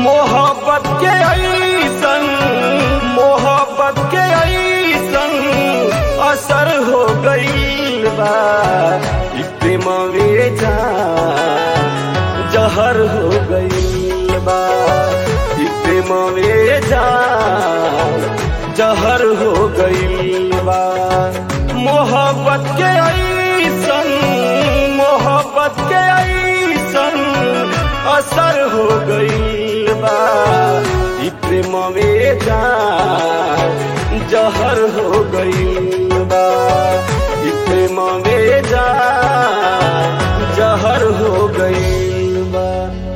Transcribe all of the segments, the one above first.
मोहब्बत के ऐसन मोहब्बत के ऐसन असर हो गईल बा ई प्रेम जा जहर हो गईल बा ई प्रेम जा जहर हो गईल बा मोहब्बत के ऐसन मोहब्बत के ऐसन असर हो गईल बा ई प्रेम जा जहर हो गईल बा ई प्रेम जा जहर हो गईल बा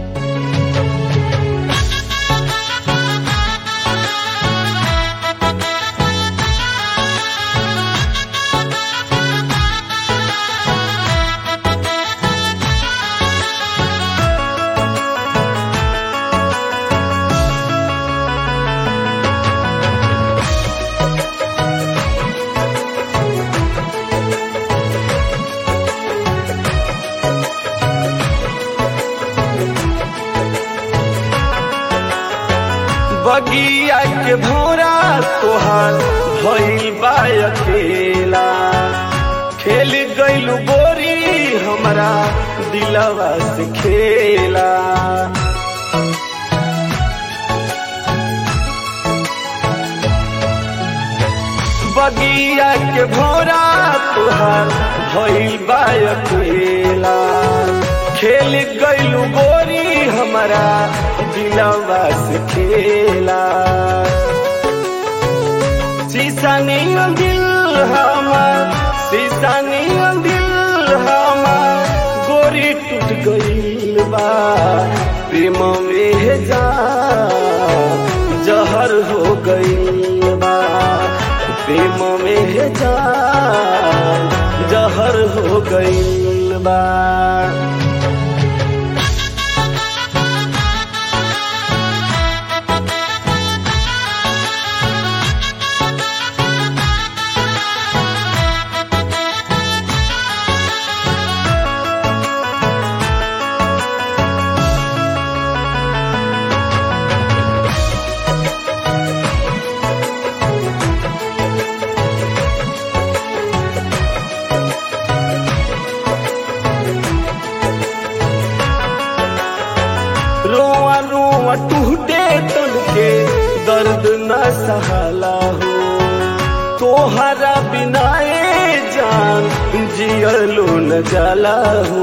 बगिया के भौरा तोहार भइल बा अकेला खेल गइल बोरी हमरा दिलवा से खेला बगिया के भौरा तोहार भइल बा अकेला खेल गइल गोरी हमरा दिलवा से खेला शीशा नहीं दिल हमार शीशा नहीं दिल हमार गोरी टूट गइल बा प्रेम में जा जहर हो गइल बा प्रेम में जा जहर हो गइल बा रोआ रोआ टूटे तन के दर्द न सहला हो तोहरा बिना ए जान जियलो न जाला हो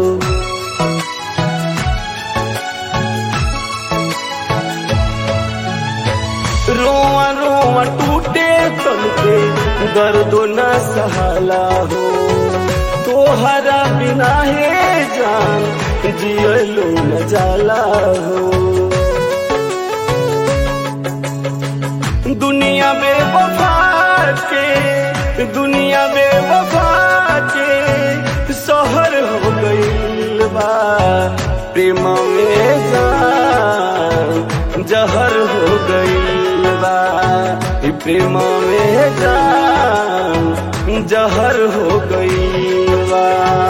रोआ रोआ टूटे तन के दर्द न सहला हो तोहरा बिना हे जान जियलो न जाला हो दुनिया में वफा के दुनिया में वफा के शहर हो गईल बा प्रेम में जान जहर हो गईल बा ई प्रेम में जान जहर हो गईल बा